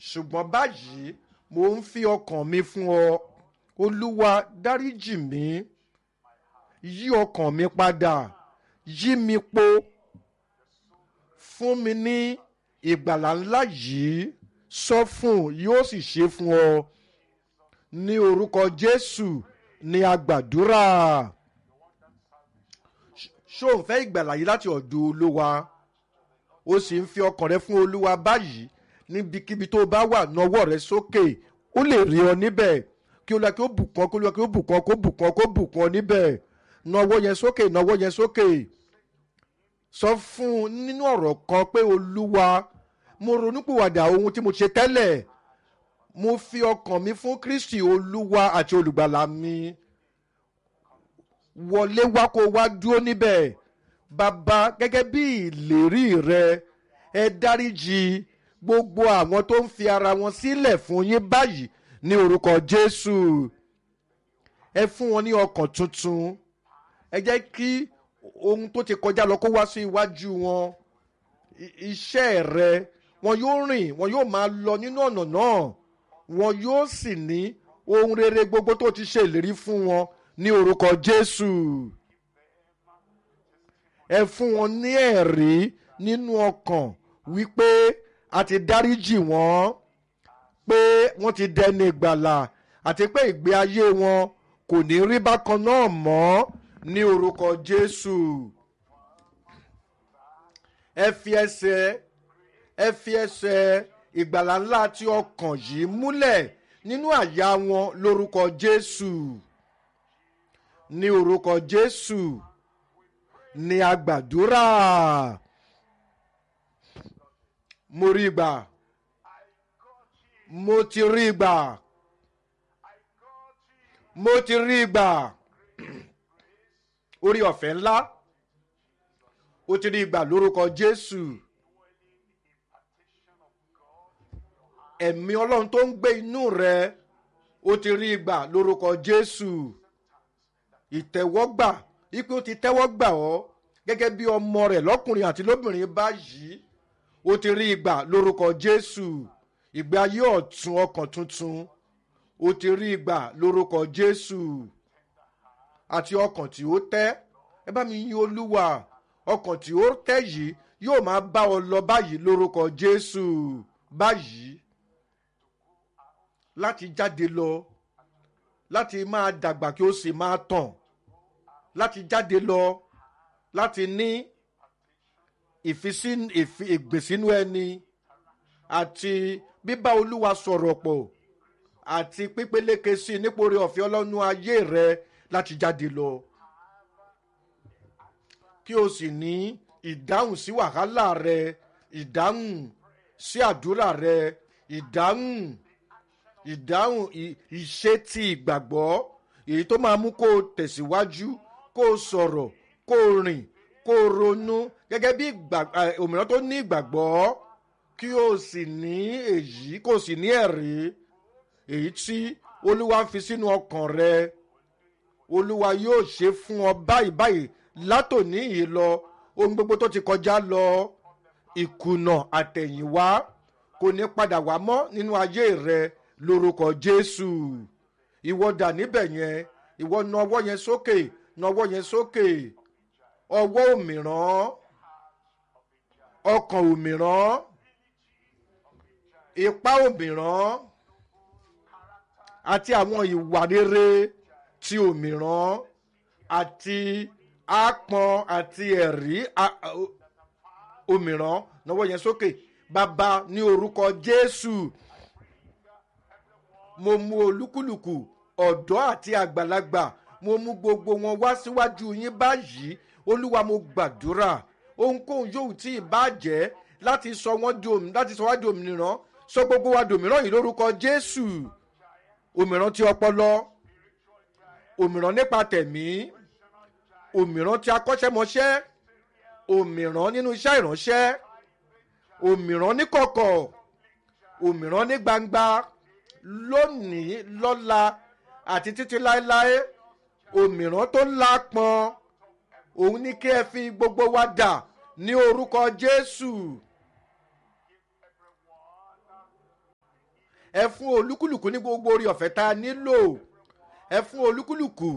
ṣùgbọ́n báyìí mò ń fi ọkàn mi fún ọ olúwa dáríjì mí yí ọkàn mi padà yí mi po fún mi ní ìgbàlà ńlá yìí sọ fún yóò sì ṣe fún ọ ní orúkọ jésù ní agbàdúrà ṣó ń fẹ́ ìgbàlà yìí láti ọ̀dọ̀ olúwa ó sì ń fi ọkàn rẹ fún olúwa báyìí níbikíbi tó bá wà nọwọ́ rẹ sókè ó lè rí ọ níbẹ̀ kí olúwa kí ó bùkún kí olúwa kí ó bùkún kó bùkún kó bùkún níbẹ̀ nọwọ́ yẹn sókè nọwọ́ yẹn sókè sọ fún un nínú ọ̀rọ̀ kan pé olúwa mo ronúpìwàdà ohun tí mo ṣe tẹ́lẹ̀ mo fi ọkàn mi fún kristi olúwa àti olùgbàlà mi wọlé wá kó wá dúró níbẹ̀ bàbá gẹ́gẹ́ bí ìlérí rẹ ẹ dáríjì gbogbo àwọn tó ń fi ara wọn sílẹ̀ fún yín báyìí ní orúkọ jésù ẹ fún wọn ní ọkàn tuntun ẹ jẹ́ kí ohun tó ti kọjá lọ kó wá sí iwájú wọn iṣẹ́ rẹ wọn yóò rìn wọn yóò máa lọ nínú ọ̀nà náà wọn yóò sì ní ohun rere gbogbo tó ti ṣe ìlérí fún wọn ní orúkọ jésù ẹ fún wọn ní ẹ̀rí nínú ọkàn wípé a ti dáríjì wọ́n pé wọ́n ti dẹni ìgbàlà àti pé ìgbé ayé wọn kò ní rí bákan náà mọ́ ní orúkọ jésù ẹ fi ẹsẹ̀ ẹ fi ẹsẹ̀ ìgbàlà ńlá tí ọkàn yìí múlẹ̀ nínú àyà wọn lórúkọ jésù ní orúkọ jésù ní agbàdúrà mo rí gbà mo ti rí gbà mo ti rí gbà orí ọ̀fẹ́ ńlá ó ti rí gbà lórúkọ jésù ẹ̀mí ọlọ́run tó ń gbé inú rẹ ó ti rí gbà lórúkọ jésù ìtẹ̀wọ́gbà ipe ó ti tẹ́wọ́ gbà ọ́ gẹ́gẹ́ bí ọmọ rẹ̀ lọ́kùnrin àti lóbìnrin báyìí ó ti rí ìgbà lórúkọ jésù ìgbé ayé ọ̀tún ọkàn tuntun ó ti rí ìgbà lórúkọ jésù àti ọkàn tí ó tẹ́ ẹ bá mi yin olúwa ọkàn tí ó tẹ́ yìí yóò máa bá ọ lọ báyìí lórúkọ jésù báyìí láti jáde lọ láti máa dàgbà kí ó sì máa tàn láti jáde lọ láti ní ìgbésínú ẹni àti bíbá olúwa sọ̀rọ̀ pọ̀ àti pípeléke sí i nípòrí ọ̀fẹ́ ọlọ́nu ayé rẹ láti jáde lọ kí o sì ní ìdáhùn sí wàhálà rẹ ìdáhùn sí àdúrà rẹ ìdáhùn ìdáhùn ìṣe ti ìgbàgbọ́ èyí tó máa mú kó o tẹ̀síwájú kó o sọ̀rọ̀ kó o rìn kó o ronú gẹ́gẹ́ bí òmíràn tó ní ìgbàgbọ́ kí o sì ní èyí kó o sì ní ẹ̀rí èyí tí olúwa fi sínú ọkàn rẹ olúwa yóò ṣe fún ọ báyìí báyìí látòní yìí lọ ohun gbogbo tó ti kọjá lọ ìkùnà àtẹ̀yìnwá kò ní padà wá mọ́ nínú ayé rẹ lórúkọ jésù ìwọ dà níbẹ̀ yẹn ìwọ na ọwọ́ yẹn sókè na ọwọ́ yẹn sókè ọwọ́ òmìrán ọkàn òmìrán ipá òmìrán àti àwọn ìwà rere ti òmìrán àti àpọn àti ẹ̀rí òmìrán na ọwọ́ yẹn sókè bàbá ní orúkọ jésù mo mú olúkúlùkù ọ̀dọ́ àti àgbàlagbà mo mú gbogbo wọn wá síwájú yín báyìí olúwa mo gbàdúrà ohunkóhun yóò tí ì bàjẹ́ láti sọ wọ́n di òmìnira láti sọ wá di òmìnira sọ gbogbo wa dòmíràn yìí lórúkọ jésù òmìrán ti ọpọlọ òmìrán nípa tẹ̀mí òmìrán ti akọ́ṣẹ́mọṣẹ́ òmìrán nínú iṣẹ́ ìránṣẹ́ òmìrán ní kọ̀kọ̀ òmìrán ní gbangba lónìí lọ́la àti títí láéláé òmìrán tó lápọn òun ní kí ẹ fi gbogbo wa dà ní orúkọ jésù ẹ fún olúkúlùkù ní gbogbo orí ọ̀fẹ́ tá a nílò ẹ fún olúkúlùkù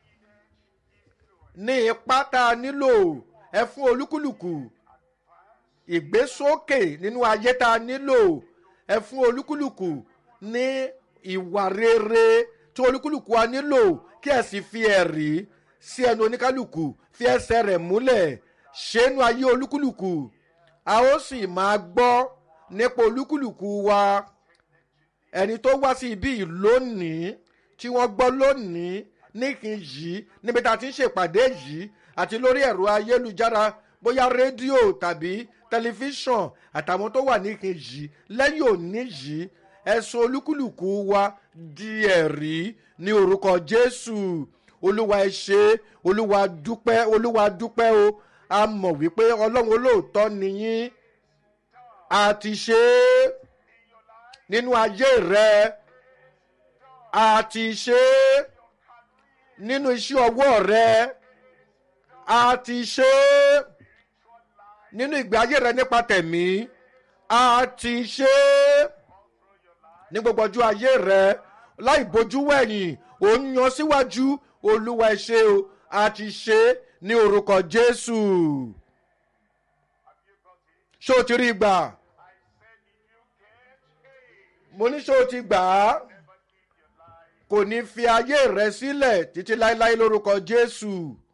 ní ipá tá a nílò ẹ fún olúkúlùkù ìgbésókè nínú ayé tá a nílò ẹ fún olúkúlùkù ní ìwà rere tí olúkúlùkù wa nílò kí ẹ sì fi ẹ̀rí sí ẹnu oníkálùkù fi ẹsẹ̀ rẹ̀ múlẹ̀ ṣẹ́nu ayé olúkúlùkù a ó sì máa gbọ́ nípa olúkúlùkù wa ẹni tó wá sí ibí yìí lónìí tí wọ́n gbọ́ lónìí níkìn yìí níbi tá a ti ń ṣèpàdé yìí àti lórí ẹ̀rọ ayélujára bóyá rédíò tàbí tẹlifíṣàn àtàwọn tó wà níkìn yìí lẹ́yìn òní yìí ẹ̀sùn olúkúlùkù wa di ẹ̀rí ní orúkọ jésù olúwa ẹ ṣé olúwa dúpẹ́ olúwa dúpẹ́ o a mọ̀ wípé ọlọ́run olóòótọ́ nìyí a ti ṣe é nínú ayé rẹ a ti ṣe é nínú iṣẹ́ ọwọ́ rẹ a ti ṣe é nínú ìgbé ayé rẹ nípa tẹ̀mí a ti ṣe é ní gbogbo ọjọ́ ayé rẹ láì bójú wẹ̀yìn ò ń yan síwájú olúwa ẹ ṣé o a ti ṣe é ní orúkọ jésù ṣé o ti rí gbà mo ní ṣé o ti gbà á kò ní fi ayé rẹ sílẹ̀ títí láéláé lórúkọ jésù